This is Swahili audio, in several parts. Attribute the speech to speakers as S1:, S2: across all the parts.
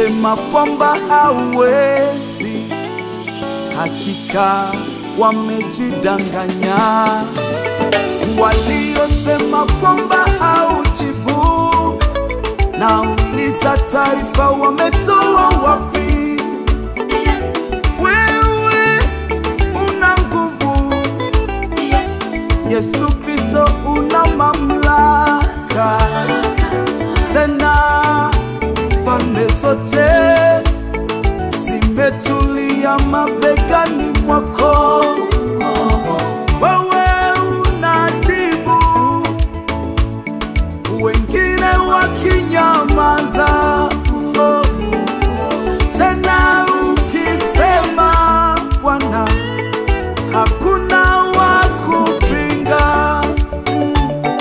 S1: waliosema kwamba hauwezi, hakika wamejidanganya. Waliosema kwamba haujibu, nauliza taarifa wametoa wapi? Wewe una nguvu, Yesu Kristo una mamlaka, tena falme zote zimetulia mabegani mwako. Wewe unajibu, wengine wakinyamaza. Oh, tena ukisema Bwana, hakuna wa kupinga. Mm,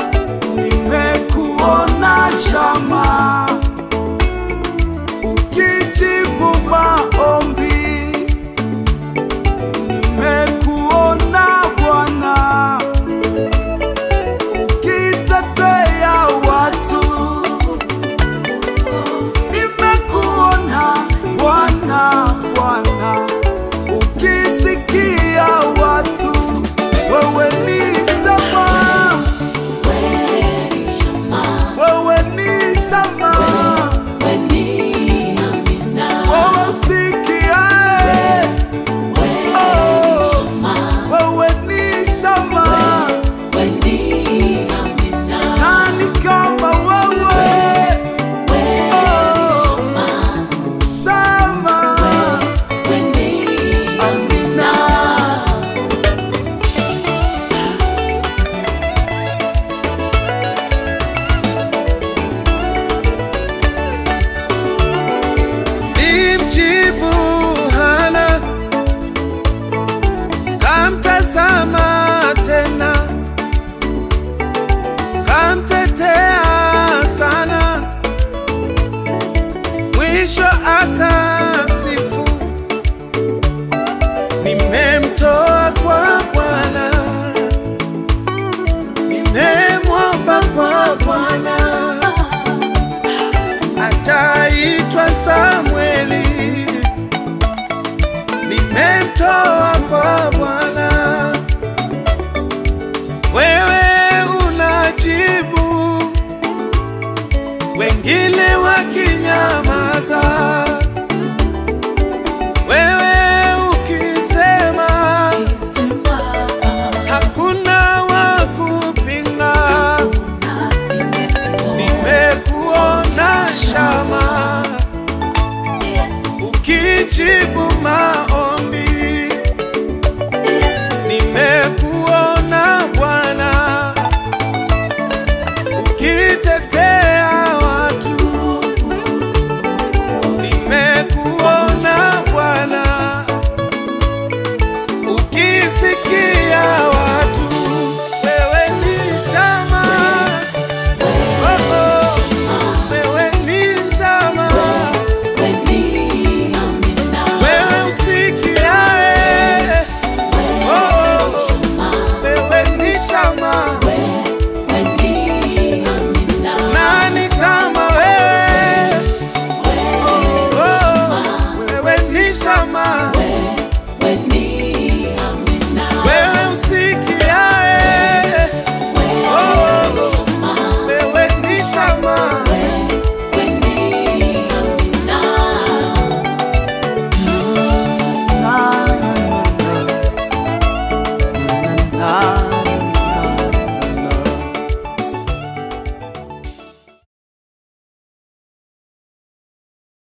S1: Nimekuona shama ukijibu maombi, nimekuona Bwana ukitetea watu, nimekuona Bwana Bwana ukisikia watu, wewe ni shama, wewe ni shama, wewe usikiae, oh, wewe ni shama, nani kama wewe, oh, shama, amina.
S2: Nimjibu Hana, kamtazama tena, kamtetea sana, mwisho akasifu, nimemtoa kwa Bwana, nimemwomba kwa Bwana ataitwa Samueli, nimemtoa kwa Bwana. Wewe unajibu, wengine wakinyamaza. Wewe ukisema, hakuna wa kupinga. Nimekuona shama ukijibu maombi